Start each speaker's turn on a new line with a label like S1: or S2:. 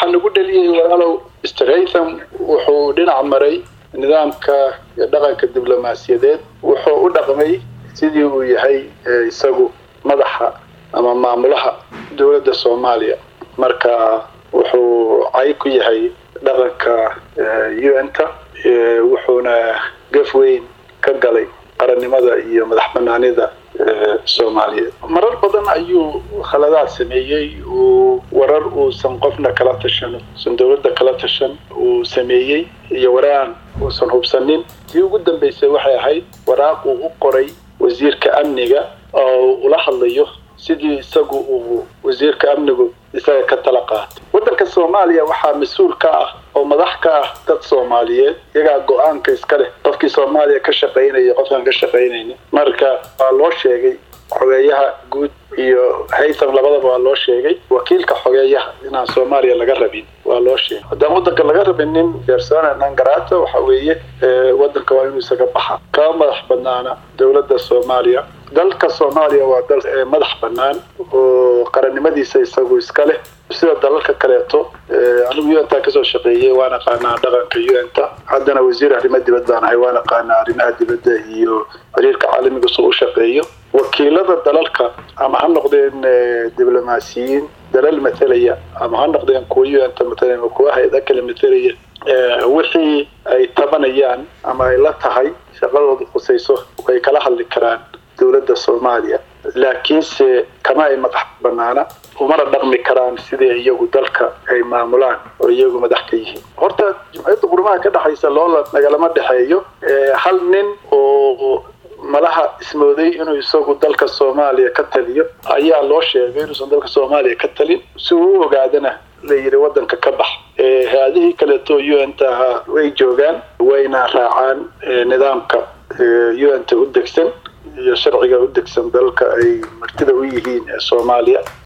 S1: waxaa nagu dheliyey walaalow stratham wuxuu dhinac maray nidaamka iyo dhaqanka diblomaasiyadeed wuxuu u dhaqmay sidii uu yahay isagu madaxa ama maamulaha dowladda soomaaliya marka wuxuu cay ku yahay dhaqanka un-ta wuxuuna gaf weyn ka galay qarannimada iyo madax banaanida soomaaliyeed marar badan ayuu khaladaad sameeyey uu warar uusan qofna kala tashan uusan dowladda kala tashan uu sameeyey iyo waraan uusan hubsanin tii ugu dambaysay waxay ahayd waraaq uu u qoray wasiirka amniga oo ula hadlayo sidii isagu uu wasiirka amnigu isaga ka tala qaatay waddanka soomaaliya waxaa mas-uul ka ah oo madax ka ah dad soomaaliyeed iyagaa go-aanka iska leh qofkii soomaaliya ka shaqaynaya qofkaan ka shaqaynaynin marka waa loo sheegay xogeeyaha guud iyo haytham labadaba waa loo sheegay wakiilka xogeeyaha inaan soomaaliya laga rabin waa loo sheegay haddaan waddanka laga rabinin persona non grata waxa weeye waddanka waa inuu isaga baxa kama madax banaana dowladda soomaaliya dalka soomaaliya waa dal madax bannaan oo qarannimadiisa isagu iska leh sida dalalka kaleeto anigu un-ta kasoo shaqeeyey waan aqaanaa dhaqanka un-ta haddana wasiir arrimo dibad baan ahay waan aqaanaa arrimaha dibadda iyo xiriirka caalamiga soo u shaqeeyo wakiilada dalalka ama ha noqdeen diblomaasiyiin dalal matalaya ama ha noqdeen kuwa un-ta matalaya ama kuwa hay-ada kale matalaya wixii ay tabanayaan ama ay la tahay shaqadooda khusayso way kala hadli karaan dowladda soomaaliya laakiinse kama ay madax banaana umana dhaqmi karaan sidii iyagu dalka ay maamulaan oo iyagu madax ka yihiin horta jumciyadda qurumaha ka dhexaysa loola nagalama dhexeeyo hal nin oo malaha ismooday inuu isagu dalka soomaaliya ka taliyo ayaa loo sheegay inuusan dalka soomaaliya ka talin si uu u ogaadana la yidhi waddanka ka bax hay-adihii kaleeto un-ta ahaa way joogaan wayna raacaan nidaamka un-ta u degsan iyo sharciga u degsan dalka ay martida u yihiin ee soomaaliya